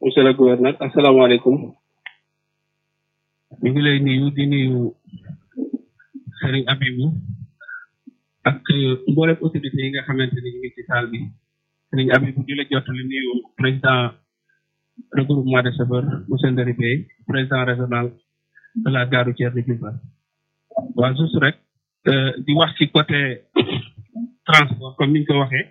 monsieur le gouverneur asalaamaaleykum ñu ngi lay nuyu di nuyu Serigne Abibou ak mboolem autorité yi nga xamante ni ñu ngi ci salle bi Serigne Abibou di la jottali nuyu président regroupement de chauffeurs monsieur Ndari Bey président régional de la gare routière de Diourbel waaw juste rek di wax ci côté transport comme ni ñu ko waxee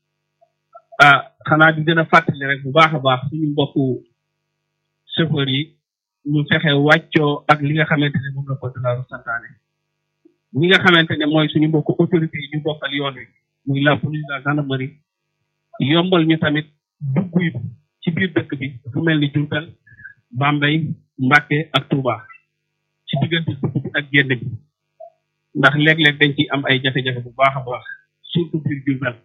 ah xanaa di gën a fàttali rek bu baax a baax suñu mbokku chauffeurs yi ñu fexe wàccoo ak li nga xamante ne moom la code de la route santaane ñi nga xamante ne mooy suñu mbokku autorités yi ñu bokkal yoon wi muy la police la gendarmerie yombal ñu tamit dugg yi ci biir dëkk bi fu mel ni Diourbel Bambey Mbacké ak Touba ci diggante dugg bi ak génn bi ndax léeg-léeg dañ ciy am ay jafe-jafe bu baax a baax surtout biir Diourbel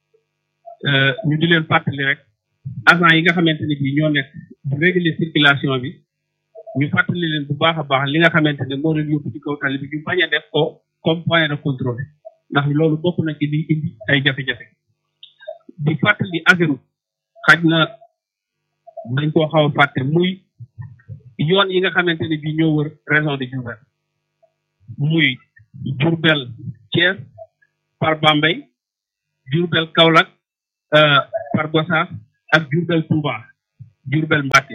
ñu di leen fàttali rek agent yi nga xamante ne bii ñoo nekk di réguler circulation bi ñu fàttali leen bu baax a baax li nga xamante ne moo leen yóbbu ci kaw tali bi ñu bañ a def ko comme point de contrôle ndax loolu bokk na ci liy indi ay jafe-jafe di fàttali Ageroute xaj na dañ koo xaw a fàtte muy yoon yi nga xamante ne bii ñoo wër région de Diourbel muy Diourbel Thiès par Bambey Diourbel Kaolack par Gossas ak Diourbel Touba Diourbel Mbacké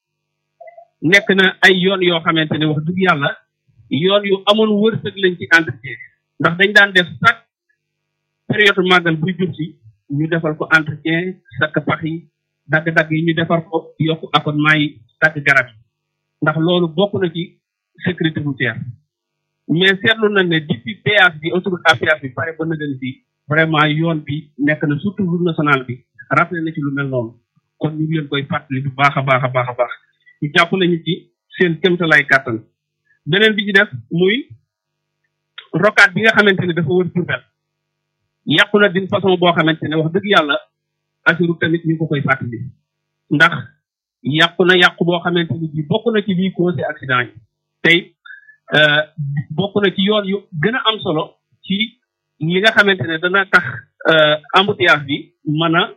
nekk na ay yoon yoo xamante ne wax dëgg yàlla yoon yu amoon wërsëg lañ ci entretien ndax dañ daan def chaque période màggal buy jub si ñu defal ko entretien sakk pax yi dagg-dagg yi ñu defar ko yokk accotement yi dagg garab yi ndax loolu bokk na ci sécurité routière mais seetlu nañ ne depuis péage bi autoroute à péage bi pare ba na leen fii vraiment yoon bi nekk na surtout route nationale bi rappelé na ci lu mel noonu kon ñu ngi leen koy fàttali bu baax a baax a baax a baax ñu jàpp nañu ci seen kéemtalaay kàttan beneen bi ci def muy rocade bi nga xamante ne dafa wër Diourbel yàqu na d'une façon boo xamante ne wax dëgg yàlla asiru tamit ñu ngi ko koy fàttali ndax yàqu na yàqu boo xamante ni bii bokk na ci lii causé accident yi tey bokk na ci yoon yu gën a am solo ci li nga xamante ne dana tax embouteillage bi mën a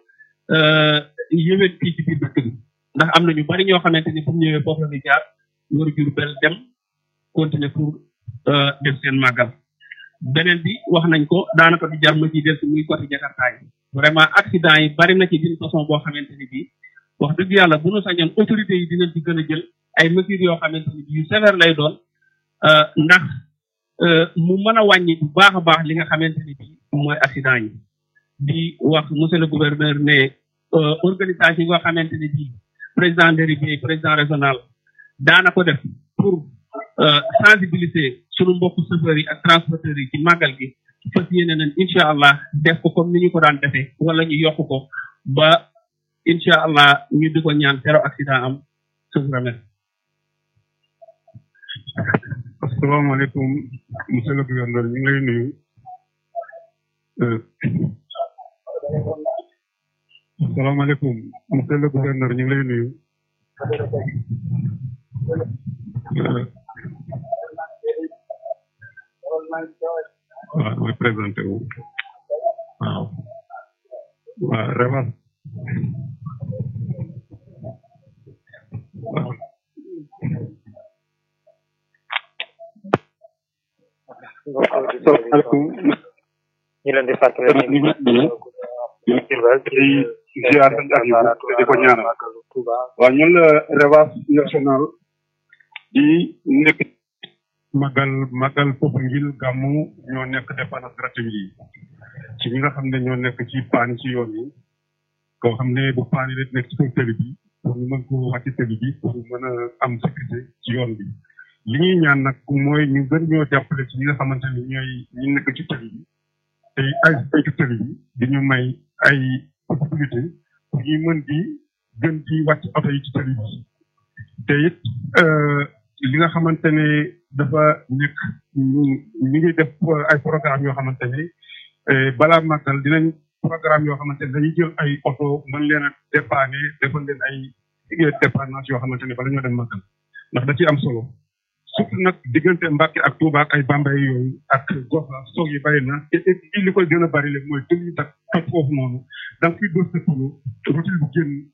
yëwét fii ci biir dëkk bi ndax am na ñu bari ñoo xamante ni fu mu ñëwee foofu la ñu jaar war Diourbel dem continuer pour def seen màggal beneen bi wax nañ ko daanaka du jar ma ciy del si muy côté Jakarta yi vraiment accident yi bari na ci d'une façon boo xamante ni bii wax dëgg yàlla bu nu sañoon autorités yi dinañ ci gën a jël ay mesures yoo xamante ni bii yu sévère lay doon ndax mu mën a wàññi bu baax a baax li nga xamante ni bii mooy accident yi di wax monsieur le gouverneur ne organisation yi nga xamante ni bii président Nderi président régional daana ko def pour sensibiliser sunu mbokku chauffeurs yi ak transporteurs yi ci màggal gi fas yéene nañ incha allah def ko comme ni ñu ko daan defee wala ñu yokk ko ba incha allah ñu di ko ñaan zéro accident am je vous remercie. asalaamaaleykum monsieur le gouverneur ñu ngi lay nuyu. asalaamaaleykum monsieur le gouverneur ñu ngi lay nuyu. waaw mooy présenté wu waaw waaw Rewas waaw asalaamaaleykum ñu leen di fàttali ñu ngi Diourbel di ziar sëñ Abibou te di ko ñaanal waaw ñun la Rewas national di nekk magal magal foofu ngil gàmmu ñoo nekk dépendance gratuite yi ci ñi nga xam ne ñoo nekk ci paan ci yoon yi koo xam ne bu paan yi nekk ci kaw tëli bi pour ñu mën ko wàcc tëli bi pour mën a am sécurité ci yoon bi li ñuy ñaan nag mooy ñu gën ñoo jàppale ci ñi nga xamante ne ñooy ñi nekk ci tëli bi tey ay ay ci tëli bi di ñu may ay possibilité pour ñuy mën di gën di wàcc oto yi ci tëli bi te it li nga xamante ne dafa nekk ñu ngi def ay programme yoo xamante ne balaa màggal dinañ programme yoo xamante ne dañuy jël ay oto mën leen a dépanner defal leen ay dépannage yoo xamante ne bala ñoo dem màggal ndax da ci am solo surtout nag diggante Mbàkke ak Touba ak ay Bambey yooyu ak Goxa soog yi bari na te et li koy gën a bari léegi mooy tël yi tak toj foofu noonu da nga fiy dóor sa pneu routine bu génn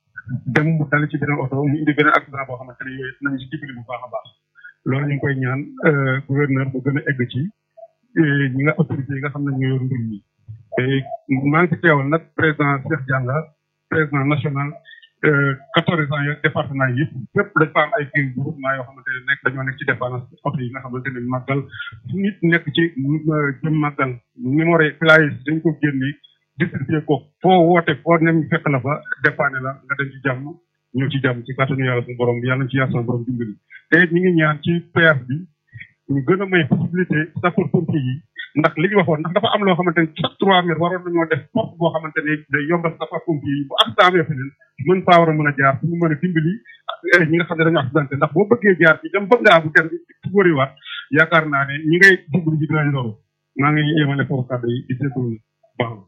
dem mu dal ci beneen oto mu indi beneen accident boo xamante ne yooyu nañu si dimbali bu baax a baax loolu ñu ngi koy ñaan gouverneur bu gën a egg ci ñi nga autorité yi nga xam ne ñoo yor mbir mi maa ngi ci teewal nag président Cheikh Dianga président national quatorze ans yooyu département yi yëpp fépp dañ fa am ay kii groupement yoo xamante ne nekk dañoo nekk ci dépendance oto yi nga xamante ne màggal fu nit nekk ci jëm màggal numéro flyers dañ ko génne distribué ko foo woote foo nem fekk la fa dépanné la nga dem ci jàmm ñëw ci jàmm ci kàttanu yàlla suñu borom bi yàlla ci yàlla suñu borom dimbali te ñu ngi ñaan ci PR bi ñu gën a may possibilité sapeur pompier yi ndax li ñu waxoon ndax dafa am loo xamante ne chaque trois mètres waroon nañoo def porte boo xamante ne day yombal sapeur pompier yi bu accident amee feneen mën faa war a mën a jaar fu mu mën a dimbali ñi nga xam ne dañoo accidenté ndax boo bëggee jaar ci dem bëgg ngaa bu kenn ci wëriwaat yaakaar naa ne ñi ngay dimbali ji dinañ loru maa ngi yemale foofu kàddu yi di seetlu baax